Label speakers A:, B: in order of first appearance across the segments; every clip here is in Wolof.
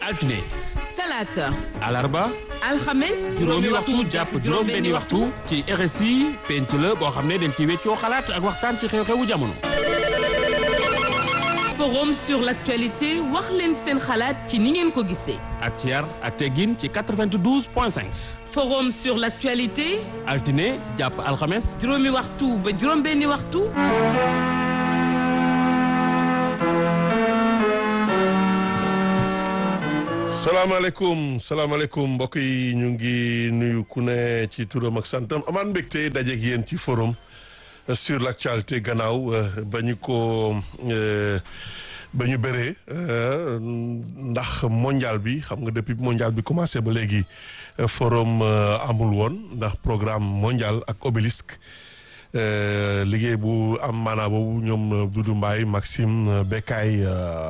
A: altine
B: talaata
A: alarba
B: alxames
A: juróomi waxtu jàpp juróom-benni waxtu ci RSI penc la boo xam ne dañ ci weccoo xalaat ak waxtaan ci xew-xewu jamono.
B: forum sur l'actualité wax leen seen xalaat ci ni ngeen ko gisee.
A: ak ci yar ak teggin ci 92 point 5.
B: forum sur l'actualité
A: altine jàpp alxames.
B: juróomi waxtu ba juróom-benni waxtu.
C: salaamaaleykum salaamaaleykum mbokk yi ñu ngi nuyu ku ne ci turam ak santam amaan mbégte dajeeg yéen ci forum sur l'actualité gannaaw ba ñu ko ba ñu bëree ndax mondial bi xam nga depuis mondial bi commencé ba léegi forum amul woon ndax programme mondial ak obélisque liggéey bu am maanaa boobu ñoom Doudou Mbaye Maxime Bekay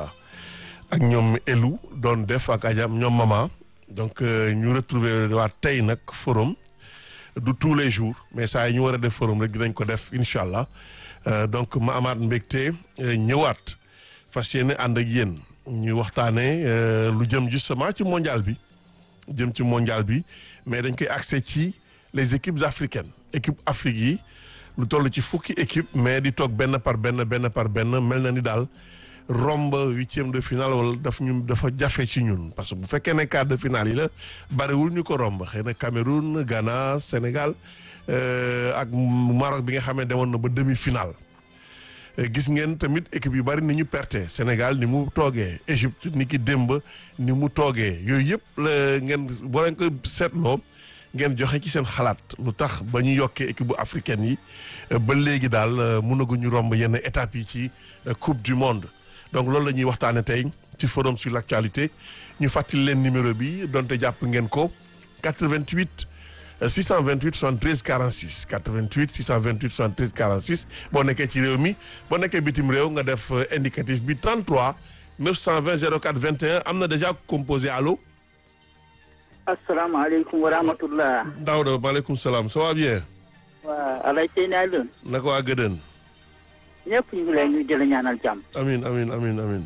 C: ak ñoom elu doon def ak ajam ñoom mama donc ñu retrouver waat tey nag forum du tous les jours mais saa yi ñu war a def forum rek dinañ ko def incha allah donc ma amaat mbégte ñëwaat fas yéene ànd ak yéen ñu waxtaanee lu jëm justement ci mondial bi jëm ci mondial bi mais dañ koy accès ci les équipes africaines équipe Afrique yi lu toll ci fukki équipe mais di toog benn par benn benn par benn mel na ni daal romb huitième de finale wala daf ñu dafa jafe ci ñun parce que bu fekkee ne quart de finale yi la bariwul ñu ko romb xëy na Cameroun Ghana Sénégal ak Maroc bi nga xam ne demoon na ba demi finale gis ngeen tamit équipe yu bari ni ñu perte Sénégal ni mu toogee Égypte ni ki démb ni mu toogee yooyu yëpp la ngeen boo leen ko seetloo ngeen joxe ci seen xalaat lu tax ba ñu yokkee équipe bu africaine yi ba léegi daal mënaguñu romb yenn étapes yi ci coupe du monde donc loolu la ñuy waxtaane tey ci forum sur l'actualité ñu fàttali leen numéro bi donte jàpp ngeen ko 88 628 73 46 88 628 73 46 boo nekkee ci réew mi boo nekkee bitim réew nga def indicatif bi 33 920 04 21 am na déjà composé allo.
D: asalaamaaleykum wa rahmatullah.
C: Daouda maaleykum salaam ça va bien.
D: waa Alay Seyni Alioune.
C: naka waa Gëdën.
D: ñëpp ñu ngi lay ñu jël ñaanal jàmm.
C: amin amin amin amin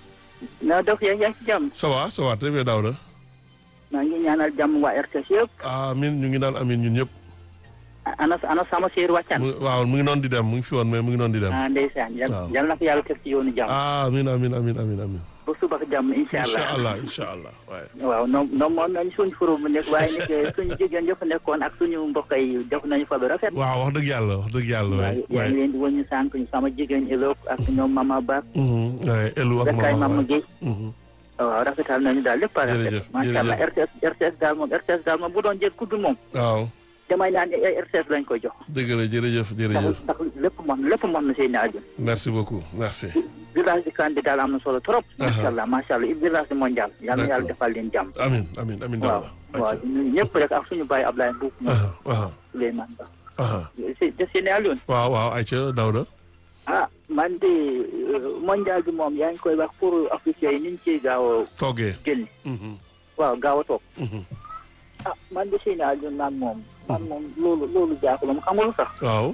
D: na def yaa ngi ci jàmm.
C: ça va ça va très bien Daouda.
D: maa ngi ñaanal jàmm waa RTS yëpp.
C: amin ñu ngi naan amin ñun ñëpp.
D: ana ana sama séer wàccan.
C: waaw mu ngi noonu di dem mu ngi fi woon mais mu ngi noonu di dem.
D: ah ndeysaan.
C: waaw
D: yal na ko yàlla teg ci yoonu jàmm.
C: amin amin amin amin amin
D: ba suba ak jàmm incha allah
C: incha allah incha allah waaye.
D: waaw noonu noonu moom nañu suñu forum bu nekk waaye nag suñu jigéen yëpp nekkoon ak suñu mbokk yi def nañu fa lu rafet.
C: waaw wax dëgg yàlla wax dëgg yàlla.
D: waaw yaa ngi leen di wëññi sànq ñu sama jigéen Elok ak ñoom Mama Ba.
C: waaye Elu ak
D: Bekay
C: Mama
D: Mama Guèye.
C: Mhm.
D: waaw rafetal nañu daal lépp a
C: Jërëjëf,
D: rafet. macha allah RTS RTS daal moom RTS daal moom bu doon jël kudd moom.
C: waaw
D: damay naan ay RTS lañ koy jox.
C: dëgg la jërëjëf
D: ndax
C: jërëjëf
D: ndax lépp mën lépp mën na seen aajo.
C: merci beaucoup merci.
D: village di Kande daal am na solo trop. macha allah macha allah village di mondial. yal na yàlla defal leen jàmm.
C: amin amin amin
D: waaw
C: Daouda.
D: waaw ñun ñëpp rek ak suñu baay Ablaye Mbuub.
C: aha aha
D: Souleymane Ba.
C: aha
D: si de seen Alioune.
C: waaw waaw ayca Daouda.
D: ah man de euh, mondial bi moom yaa ngi koy wax pour africain yi ni ñu ciy gaaw a
C: toogee.
D: génn.
C: Mhm,
D: waaw gaaw a toog.
C: mhm.
D: ah man de seen Alioune man moom. man moom loolu loolu jaaxul moom xam nga lu tax.
C: waaw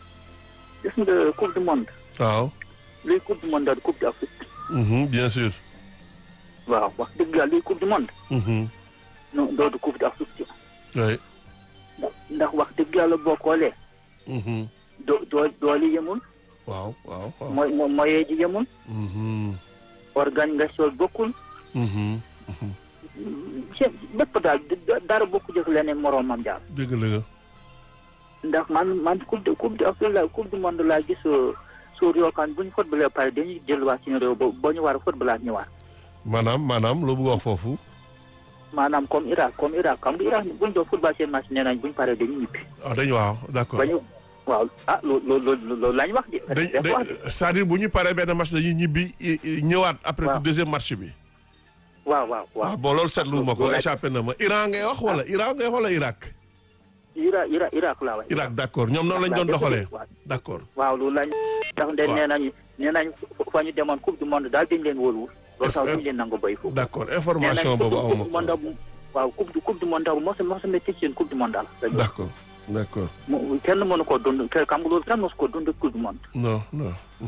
D: gis nga coupe du monde.
C: waaw.
D: luy coupe du monde daal coupe d'Afrique.
C: Mhm, bien sûr.
D: waaw wax dëgg yàlla luy coupe du monde.
C: Mhm,
D: non doodu coupe d'Afrique.
C: oui.
D: ndax ndax wax dëgg yàlla boo xoolee.
C: Mhm,
D: doo doo dooli yemul.
C: waaw waaw waaw.
D: mooy mo moyen ji yemul.
C: Mhm,
D: organisation bokkul.
C: mhm, mhm.
D: seen lépp daal da- dara bokku jëf leneen moroomam daal.
C: dëgg la nga.
D: ndax man man coupe de coupe de Afrique la coupe du monde laa gis suur yoo xam bu ñu footballee pare dañuy jëlwaat suñu réew ba ba ñu war a footballaat ñëwaat.
C: maanaam maanaam loo bëgg wax foofu.
D: maanaam comme Irak comme Irak xam nga Irak bu ñu doon football seen match nee nañ bu ñu paree dañuy ñibbi.
C: ah dañu waaw d'accord.
D: ba ñu waaw ah loolu loolu loolu lañ wax de.
C: dañ
D: dañ wax de
C: dañ c'est-à-dire bu ñu paree benn match dañuy ñibbi i- i- ñëwaat après
D: Waaw.
C: ci deuxième match bi.
D: waaw waaw
C: waaw
D: waaw.
C: bon loolu seetlu ma ko
D: loolu
C: échappé na ma Iran ngay wax wala Iran ngay wax wala Irak.
D: Irak Irak Irak laa wax.
C: Irak d'accord ñoom noonu lañ doon doxalee
D: waaw
C: d'accord.
D: waaw loolu lañ. ndax de
C: Waaw.
D: nee nañu nee nañ fa ñu demoon coupe du monde daal dañ leen wóoluwul. loolu tax duñ leen nangu béy foofu.
C: d'accord information boobu aw ma
D: monde
C: ko.
D: bu waaw coupe du coupe du monde bu mos a mos a métti seen coupe du monde daal.
C: d'accord d'accord
D: mu kenn mënu koo dund kenn xam nga loolu kenn mosu koo dund coupe du monde.
C: non non. mhm.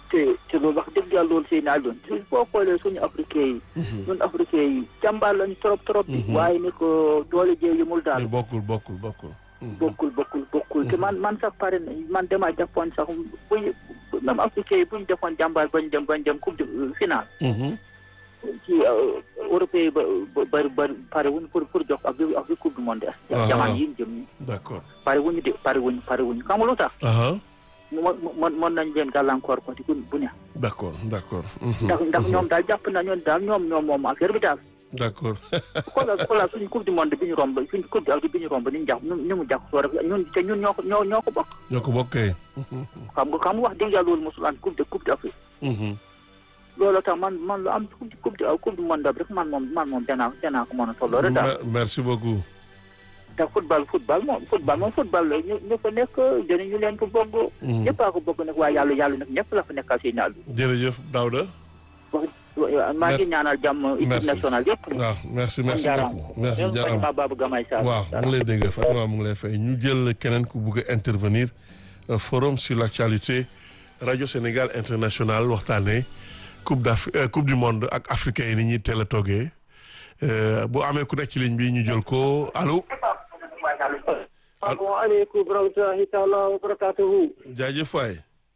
D: te te loolu wax dëgg yàlla loolu sëy naa doon boo xoolee suñu africain yi ñun africain yi jàmbaar lañu trop trop bi waaye ni ko doole jee yëmul daal
C: bokkul bokkul bokkul
D: bokkul bokkul bokkul te man man sax pare na man dama jàppoon sax buñ même africain yi buñ defoon jàmbaar bañ dem bañ dem coupe de finale ci européen yi ba bari bari pare wuñu pour pour jox ak ak coupe du monde jamono yi ñu jëm nii
C: d'accord
D: pare wuñu de pare wuñu pare wuñu xam nga lu tax mo mo mën nañ leen gàllankoor ko ci bu ne
C: d'accord d'accord
D: ndax ndax ñoom daal jàpp na ñoon daal ñoom ñoom moom affaire bi daal
C: d'accord
D: xoolal xoolal suñu coupe du monde bi ñu romb suñu coupe du bi ñu romb ni ñu jàpp ni mu jàpp soo rek ñun te ñun ñoo ko ñoo ñoo ko bokk
C: ñoo ko bokkee
D: xam nga xam nga wax dëgg yàlla loolu mosul am coupe de coupe d'Afrique loolu tax man man lu am coupe coupe coupe du monde rek man moom man moom danaa danaa ko mën a tolloo rek daal
C: merci beaucoup
D: te football football moom football moom football la ñu ñu fa nekk jëriñu leen ko bëgg ñëpp a ko bëgg nag waaye yàlla yàlla nag ñëpp la fa nekkal si naal bi
C: jërëjëf Daouda
D: wax maa ngi ñaanal jàmm équipe nationale yëpp
C: waaw merci merci beaucoup merci jaaraam
D: Fatima Babou Gamay Sarr
C: waaw mu ngi lay dégg Fatima mu ngi lay fay ñu jël keneen ku bugg a intervenir forum sur l'actualité radio Sénégal international waxtaanee coupe d'Afrique coupe du monde ak africain yi ni ñuy teel a toogee bu amee ku nekk ci ligne bi ñu jël ko allo.
E: asalaamaaleykum wa rahmatulahi taala wa barakatuhu.
C: jaajëf waay.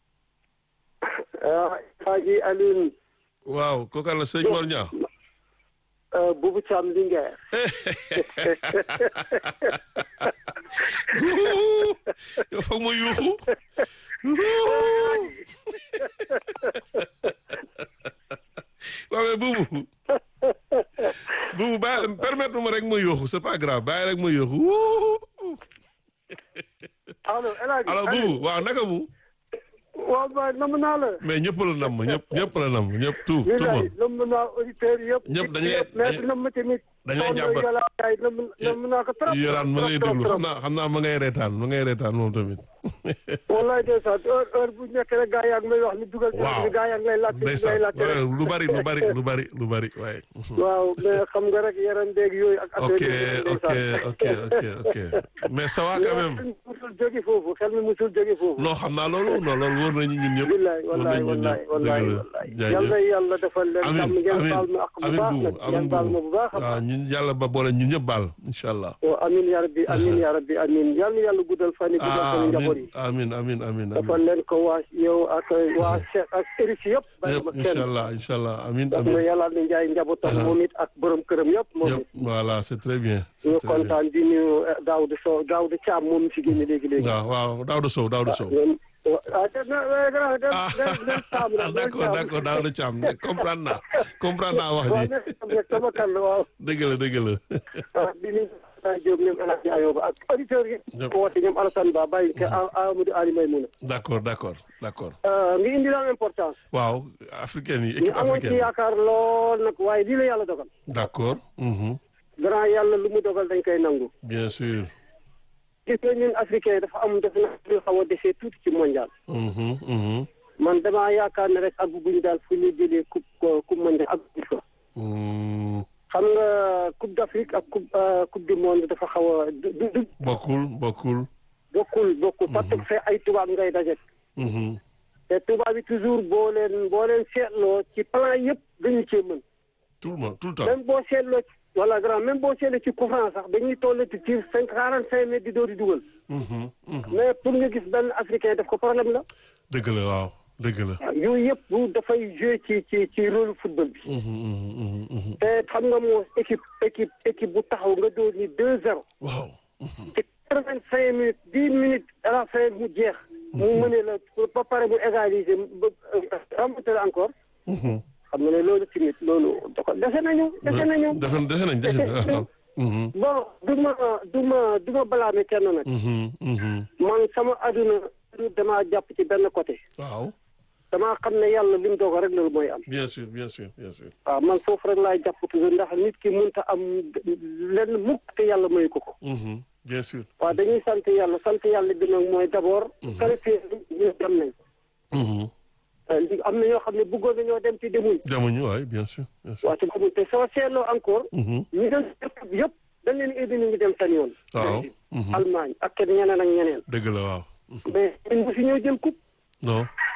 E: Haji Alioune.
C: waaw kooku la sëñ Mor Niang.
E: Boubou Thiam Linguère.
C: yow foog ma yuuxu. waaw mais Boubou. Boubou bàyyi permettre ma rek ma yuuxu c'est pas grave bàyyi rek ma yuuxu.
E: allo El Hadj
C: alors Boubou waaw naka mu.
E: waaw baay nam naa la.
C: mais ñëpp la nam ñëpp ñëpp la nam ñëpp tout tout le monde.
E: nam naa auditeurs yëpp.
C: ñëpp dañu lay
E: mais nam ma tamit.
C: dañ lay jàmbat
E: nam naa ko trop.
C: yoraan ma ngay déglu xam naa xam naa ma ngay reetaan ma ngay reetaan moom tamit.
E: wallaay de sax heure heure bu nekk rek gaa yaa ngi may wax ni dugal.
C: waaw
E: gaa yaa ngi lay laajte
C: ndeysaan
E: lay laajte rek.
C: lu bari lu bari lu bari lu bari waaye.
E: waaw mais xam nga rek yaram beeg yooyu ak.
C: ok
E: affaire yi
C: ok ok ok ok mais ça va quand même.
E: xel mi musul jóge foofu xel mi musul jóge foofu.
C: non xam naa loolu non loolu wóor nañu ñun ñëpp.
E: wallaay
C: wóor
E: wallaay
C: nañu ñun
E: wallaay
C: ñëpp
E: wallaay
C: dëgg la
E: wallaay. yal na
C: jaajëf.
E: yàlla defal leen
C: amiin
E: jàmm ngeen
C: amiin
E: baal ma ak bu
C: amiin
E: baax
C: buubu
E: nag
C: amiin
E: ngeen baal ma bu
C: buubu
E: baax a
C: waaw
E: baax.
C: ñun yàlla ba boole ñun ñëpp baal incha allah.
E: waaw amiin yaa rabbi amiin yaa rabbi amiin yal na yàlla guddal fan yi guddal
C: ah
E: fan yi njaboot yi.
C: amiin amiin amiin amiin
E: defal
C: amiin.
E: leen ko waa yow ak waa Cheikh ak Eric yëpp. bàyyi
C: yëpp
E: ma
C: incha
E: kenn
C: allah incha allah amiin
E: daf na
C: amiin.
E: yàlla na njaay njabootam moom it ak borom këram yëpp moom
C: yëpp
E: it.
C: voilà c'est très bien. c'est
E: ñu
C: très bien.
E: kontaan di nuyu Daouda Sow Daouda Thiam moom si génne léegi léegi.
C: waaw waaw Daouda Sow Daouda Sow.
E: ñoom ah te na na na
C: ah
E: Thiam la
C: d'accord d'accord Daouda Thiam comprendre naa comprendre naa wax
E: waaw
C: ji
E: ne rek sama kan la waaw.
C: dëgg la dëgg la.
E: ah di nuyu Alassane Diop ñoom El Hadj Ayoba ak auditeurs yi.
C: Yëpp.
E: ko woote ñoom Alassane Ba bàyyi ko Amadou Ali Maymouna.
C: d'accord d'accord d'accord.
E: nga indi daal importance.
C: waaw africaine yi
E: ñu
C: équipe
E: amoon ci
C: africaine
E: yaakaar lool nag waaye lii la yàlla dogal.
C: d'accord mhm.
E: grand yàlla lu mu dogal dañ koy nangu.
C: bien sûr.
E: gis nga ñun africain dafa am def na lu xaw a desee tuuti ci mondial.
C: Mhm, mhm.
E: man damaa yaakaar ne rek àgguñu daal fu ñu jëlee coupe coupe mondial àgguñu fa.
C: Mm,
E: xam nga coupe d'Afrique ak coupe coupe du monde dafa xaw a du du du
C: bokkul bokkul.
E: bokkul bokkul. parce que fee ay tubaab ngay daje.
C: Mhm.
E: te tubaab yi toujours boo leen boo leen seetloo ci plan yëpp dañu cee mën.
C: tout le monde tout le temps.
E: même boo seetloo ci wala grand même boo seetloo ci coup franc sax dañuy toll ci tir cinq quarante cinq mètres di door di dugal.
C: Mhm, mhm.
E: mais pour nga gis benn africain def ko problème la.
C: dëgg la waaw dëgg la.
E: waaw yooyu yëpp bu dafay joué ci ci ci rôle football bi.
C: Mhm, mhm, mhm, mhm.
E: te xam nga moo équipe équipe équipe bu taxaw nga door ni deux zéro.
C: waaw.
E: ci quatre vingt cinq minutes dix minutes à la fin mu jeex. mu mënee la ba pare mu égaliser ba remonter encore.
C: Mhm.
E: xam nga ne loolu tamit loolu da ko dese nañu dese nañu.
C: defe defe nañ defe nañ waaw. Mhm,
E: bon du ma du ma du ma balaame kenn nag.
C: mhm, mhm.
E: man sama aduna damaa jàpp ci benn côté.
C: waaw
E: damaa xam ne yàlla li mu dogal rek loolu mooy am.
C: bien sûr bien sûr bien sûr.
E: waaw man foofu rek laay jàpp toujours ndax nit ki mënta am lenn mukk te yàlla mayu ko ko.
C: Mhm, bien sûr.
E: waaw dañuy sant yàlla sant yàlla bi nag mooy d'abord. qualifié ñu dem nañ.
C: Mhm.
E: li am na ñoo xam ne bëggoon nañoo dem ci demuñ.
C: demuñu waay bien sûr bien sûr.
E: waaw te demuñ te soo seetloo encore.
C: Mhm.
E: ñu dem yëpp dañ leen indi ñu ngi dem seen yoon.
C: waaw. Mhm.
E: Allemagne ak kenn ñeneen ak ñeneen.
C: dëgg la waaw.
E: mais ñun bu fi ñëw jël coupe.
C: non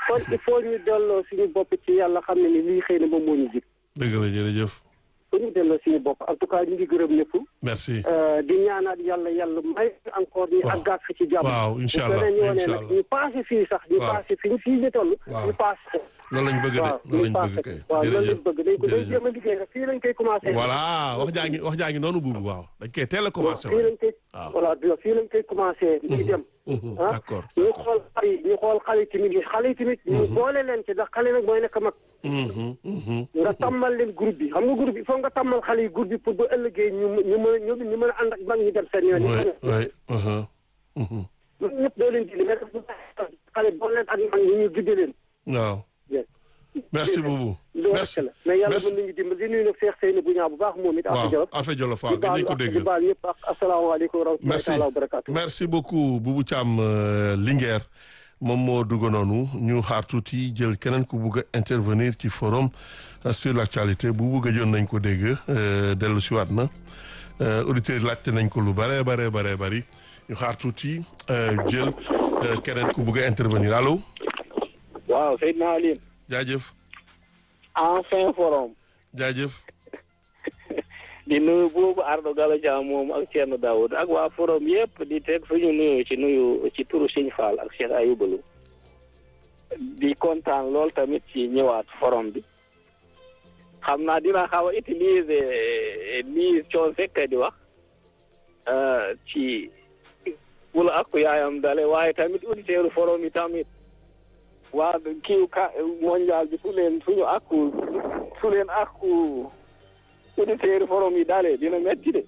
E: kon il faut ñu delloo suñu bopp ci yàlla xam ne ni lii xëy na moom moo ñu jig
C: dëgg la jërëjëf
E: faut ñu delloo suñu bopp en tout cas ñu ngi gërëm ñëpp
C: merci
E: di ñaanaat yàlla yàlla may encore ñu
C: Waaw.
E: àggaat fi ci jàmm
C: waaw incha allah
E: bu beneen yoonee
C: incha
E: nag
C: allah
E: ñu passé fii sax ñu
C: Waaw.
E: passé fi ñu fii ñu toll
C: Waaw.
E: ñu passé
C: loolu lañ bëgg de
E: waaw
C: loolu
E: ñu
C: lañ bëgg
E: passé
C: kay
E: waaw loolu lañ
C: jërëjëf
E: bëgg dañ ko dañ
C: jërëjëf.
E: jéem a liggéey rek fii lañ koy commencé
C: voilà wax jaa ngi wax jaa ngi noonu buubu waaw dañ koy teel a commencé
E: fii lañ koy
C: waaw.
E: voilà bi fii lañ koy commencé ñu dem
C: Mhm,
E: ah
C: d'accord
E: ñu xool xale yi ñu xool xale yi tamit yi xale yi tamit ñu boole leen ci ndax xale nag mooy nekk mag
C: Mhm, mhm.
E: nga tàmmal leen groupe bi xam nga groupe bi foog nga tàmmal xale yi groupe bi pour ba ëllëgee ñu ñu mën a ñu ñu mën a ànd ak mag ñi dem seen yoon yi
C: oui oui mhm, mhm.
E: ñun ñëpp doo leen dindi mais dafa xale boole leen ak mag ñi ñu gidde leen
C: waaw merci beaucoup
E: loolu
C: merci
E: rek la mais yàlla
C: merci
E: mën nañu dimbali di nuyu nag Cheikh Seyni bu ñaaw bu baax moom it
C: waaw
E: ak Jolof
C: Affe Jolof
E: di
C: waaw gën nañ ko
E: baal
C: dégg
E: di baal ñëpp ak asalaamaaleykum wa rahmatullahi
C: merci
E: taala wa barakaatu
C: merci beaucoup Boubou Thiam euh, Linguère moom moo dugg noonu ñu xaar tuuti jël keneen ku bugg a intervenir ci forum euh, sur l' actualité Boubou gëjoon nañ ko dégg euh, dellu si waat na euh, auditeurs yi laajte nañ ko lu bare bare bare bari ñu xaar tuuti euh, jël euh, keneen ku bugg a intervenir allo
F: waaw Seydina Aline
C: jaajëf
F: enfin forum
C: jaajëf
F: di nuyu boobu Ardo Gallo Dia moom ak Thierno Daoud ak waa forum yëpp di teg suñu nuyu ci nuyu ci turu Sëñ Fall ak Cheikh Ayoubalu di kontaan lool tamit ci ñëwaat forum bi xam naa dina xaw a utiliser lii coon fekk di wax euh, ci wula ak yaayam dale waaye tamit auditeurs forum yi tamit waa kii ka mondial bi su leen suñu akku su leen akku auditeurs forum yi dalee dina metti de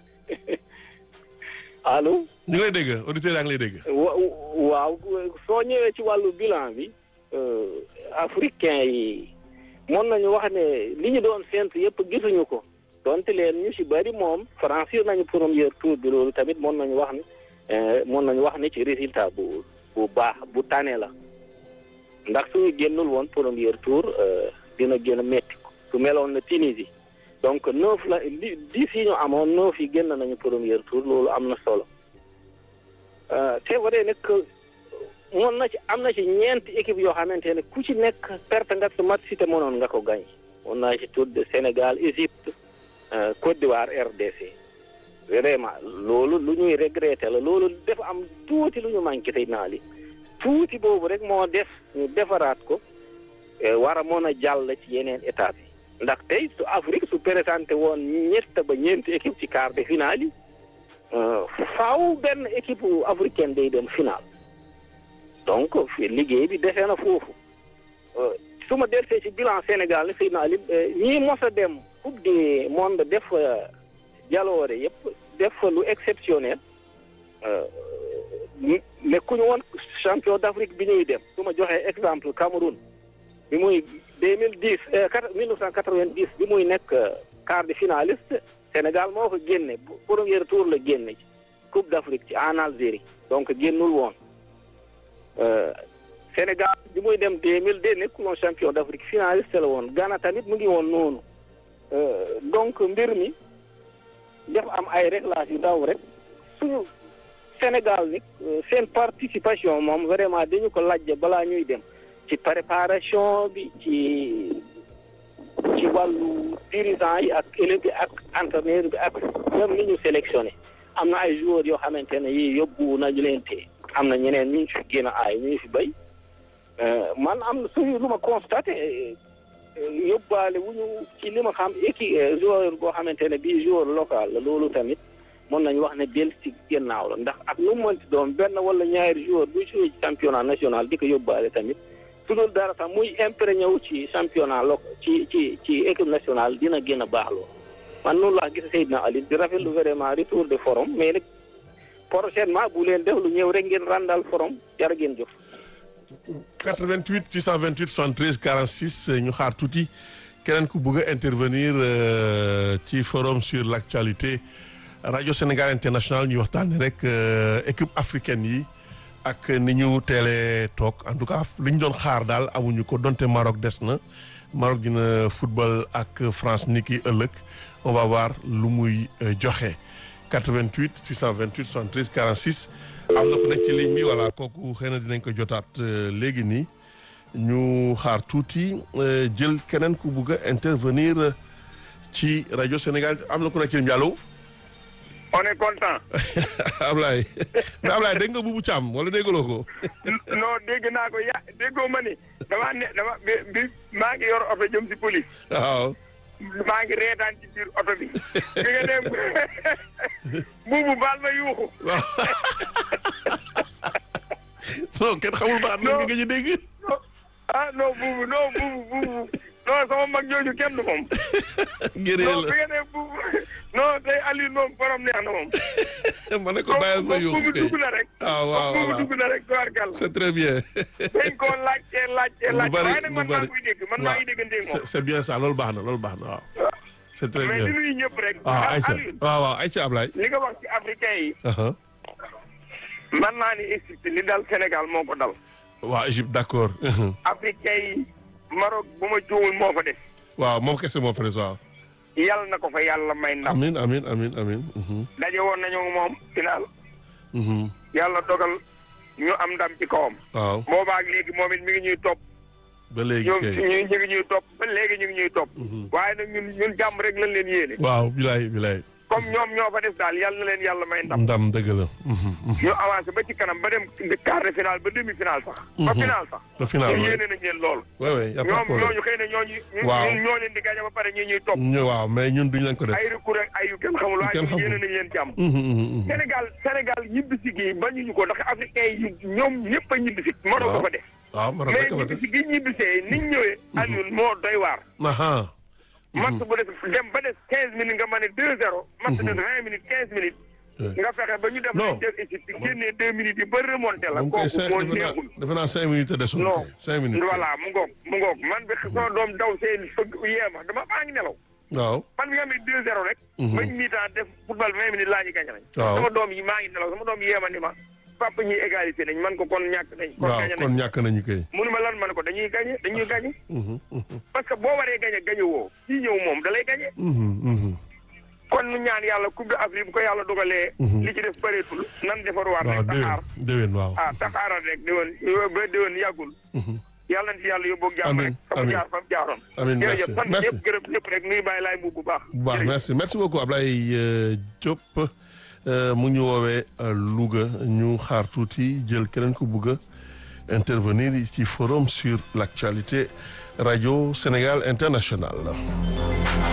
F: allo
C: ñu ngi lay dégg auditeurs yaa ngi lay dégg
F: wa- waaw soo ñëwee ci wàllu bilan bi euh, africain yi mën nañu wax ne li ñu doon séntu yëpp gisuñu ko donte leen ñu ci bari moom franchir nañu premier tour bi loolu tamit mën nañu wax ne euh, mën nañu wax ne ci résultat bu bu baax bu tane la ndax suñu génnul woon premier tour euh, dina gën a métti su meloon na Tunisie donc neuf la li dix yi ñu amoon neuf yi génn nañu premier tour loolu am na solo Euh, c'est vrai nag moon na ci am na ci ñeenti équipe yoo xamante ne ku ci nekk perte nga sa match si te mënoon nga ko gañ moon naa ci tudd Sénégal Égypte euh, Côte d'Ivoire RDC vraiment loolu lu ñuy regretter la loolu dafa am tuuti lu ñu manqué tey naa li tuuti boobu rek moo def ñu defaraat ko eh, war a mën a jàll ci yeneen étape yi ndax tey su Afrique su présenté woon ñett ba ñeenti équipe ci quart de finale yi Euh, faaw benn équipe africaine day dem final donc fi liggéey bi defee na foofu Euh, su ma delsee ci bilan Sénégal Seydina Ali ñii mos a dem coupe du monde def fa jaloore yëpp def fa lu exceptionnel euh, nekkuñu woon champion d'Afrique bi ñuy dem su ma joxee exemple Cameroun bi muy deux mille dix mille neuf cent quatre-vingt-dix bi muy nekk euh, quart de finaliste Sénégal moo ko génne premier tour la génne ci Coupe d'Afrique ci en Algérie donc génnul woon Euh, Sénégal bi muy dem 2002 nekkul woon champion d'Afrique finaliste la woon Ghana tamit mu ngi woon noonu Euh, donc mbir mi dafa am ay réglages yu ndaw rek suñu Sénégal ni euh, seen participation moom vraiment dañu ko lajj balaa ñuy dem ci préparation bi ci ci wàllu dirigeant yi ak élèves bi ak entraîneur bi ak même ni ñu sélectionné am na ay joueurs yoo xamante ne yii yóbbu nañu leen te am na ñeneen ñu fi gën a aay ñu fi béy man am na suñu lu ma constaté yóbbaale wu ñu ci li ma xam équipe joueur boo xamante ne bii joueur local la loolu tamit mën nañu wax ne del ci gannaaw la ndax ak lu mu mënti doon benn wala ñaari joueur bu joué ci championnat national di ko yóbbaale tamit su dul dara sax muy imprégné wu ci championnat lo ci ci ci équipe nationale dina gën a baax loolu man noonu laa gis Seydina Ali di rafetlu vraiment retour de forum mais nag prochainement bu leen def lu ñëw rek ngeen randal forum jar ngeen jëf
C: 88 628 73 46 ñu xaar tuuti keneen ku bëgg a intervenir euh, ci forum sur l' actualité rajo Sénégal international ñu waxtaanee rek euh, équipe africaine yi ak ni ñu teelee toog en tout cas li ñu doon xaar daal amuñu ko donte Maroc des na Maroc dina football ak France ni ki ëllëg on va voir lu muy euh, joxe 88 628 73 46 am na ku nekk ci ligne bi voilà kooku xëy na dinañ ko jotaat léegi nii ñu xaar tuuti euh, jël keneen ku bugg a intervenir euh, ci rajo Sénégal am na ku nekk ci Ndiallo
G: on est content.
C: Ablaye mais Ablaye dégg nga Boubou Thiam wala déggaloo ko.
G: non dégg naa ko ya déggoo ma ni damaa ne dama bi bi maa ngi yor oto jëm si police
C: waaw
G: maa ngi reetaan ci biir oto bi bi nga dem buubu baal ma yuuxu
C: waaw non kenn xamul ba at la nga gëj a dégg.
G: ah non buubu non buubu buubu non sama mag jooju kenn du moom
C: gëree
G: non
C: la
G: bi nga dem buubu non tey Aliou moom borom neex na moom
C: ma ne ko bàyyil ma
G: buubu
C: yóbbu kay
G: dugg na rek
C: waaw waaw
G: buubu
C: waaw
G: dugg na rek tubaarkàlla
C: c'est très bien.
G: dañ koo laajtee laajtee
C: lu
G: laajte
C: bari
G: waaye nag man
C: lu
G: maa
C: bari
G: koy dégg man maa ngi dégganteeg moom
C: c'est c'est bien ça loolu baax na loolu baax na waaw. c'est très
G: mais
C: bien
G: di nuyu ñëpp rek
C: waaw
G: ah,
C: Aïcha
G: Aliou
C: waaw waaw Aïcha Ablaye.
G: li nga wax ci africain yi
C: aha
G: man naa ni Égypte li dal Sénégal moo ko dal
C: waaw Égypte d'accord.
G: africain yi Maroc bu ma juumul moo fa def
C: waaw moom kese moo fa des waaw.
G: yàlla na ko fa yàlla may ndam
C: amin amin amin amin. mhm,
G: daje woon nañu moom final
C: mhm,
G: yàlla dogal ñu am ndam ci kawam
C: waaw
G: boobaak léegi moom it mi ngi ñuy topp
C: ba léegi
G: ñoom
C: kay.
G: ñu ñu ngi ñuy topp ba léegi ñu ngi ñuy topp
C: Mhm.
G: waaye nag ñun ñun jàmm rek lañ leen yéene
C: waaw bilaay bilaay.
G: comme ñoom ñoo fa def daal yàlla na leen yàlla may ndam
C: ndam dëgg la. mhm, mhm.
G: ñu avancé ba ci kanam ba dem quart de finale ba demi finale sax ba final sax
C: ba final
G: ñu
C: waay
G: yéene nañ leen loolu
C: waay waay y a pas de
G: ñoom
C: problème.
G: ñooñu xëy na ñooñu ñu-
C: Waaw.
G: ñun ñoo leen di gañe ba pare ñi ñuy topp
C: ñu waaw mais ñun duñ leen ko def.
G: ay recours ak ay yu kenn xamul waaye
C: kenn
G: ñun
C: xamul.
G: yéene nañ leen jàmm
C: Mhm, mhm, mhm.
G: Sénégal Sénégal ñibbisi gi bañuñu ko ndax africain yi ñoom ñëpp a ñibbisi Maroc
C: Waaw.
G: ko fa def
C: waaw Maroc
G: mais
C: rek la def.
G: ñibbisi gi ñibbisee niñ ñëwee Alioune moo doy waar
C: aha
G: match bu def dem ba des quinze minutes nga mën a deux zéro match de vingt minutes quinze minutes
C: Ouais.
G: nga fexe ba ñu def
C: Non.
G: nañ def Égypte génnee deux minutes yi ba remonté la
C: moom kay
G: kooku
C: cinq
G: moo
C: defe naa
G: neexul
C: defe naa cinq minutes a desoon
G: non
C: kay cinq minutes. kay.
G: voilà mu ngoog mu ngoog man bi sama doom daw seen fëgg yeema dama maa ngi nelaw
C: waaw
G: man bi nga amee deux zéro rek
C: Mhm.
G: bañ mi-temps def football vingt minutes laa ñu gañ nañ
C: Waaw.
G: sama doom yi maa ngi nelaw sama doom yi yeema ni ma papa ñuy égalité nañ man ko kon ñàkk nañ kon
C: waaw
G: gañe
C: kon
G: nañ
C: ñàkk nañu kay.
G: munu ma lan man ko dañuy gañe dañuy gañe
C: Mhm, mhm,
G: parce que boo waree gañe gañe woo kii ñëw moom da lay gañe
C: mhm, mhm.
G: kon nu ñaan yàlla coupe d'Afrique bu ko yàlla dogalee
C: Mhm.
G: li ci def bëreetul nan defaruwaat
C: waaw
G: rek
C: déwén
G: taxaar
C: déwén waaw.
G: ah taxaaral rek déwén ba déwén yàggul
C: Mhm.
G: yàlla na ci yàlla yóbbu ak jàmm
C: Amiin,
G: rek fa mu
C: amiin.
G: jaar fa mu jaaroon
C: Amiin, merci,
G: jërëjëf sant
C: merci.
G: ñëpp gërëm ñëpp rek nuy bàyyi laay bu bu baax
C: bu baax
G: Jërëjëf.
C: merci merci beaucoup Ablaye euh, Diop euh, mu ñu woowee euh, Louga ñu xaar tuuti jël keneen ku bugg a intervenir ci forum sur l'actualité radio Sénégal international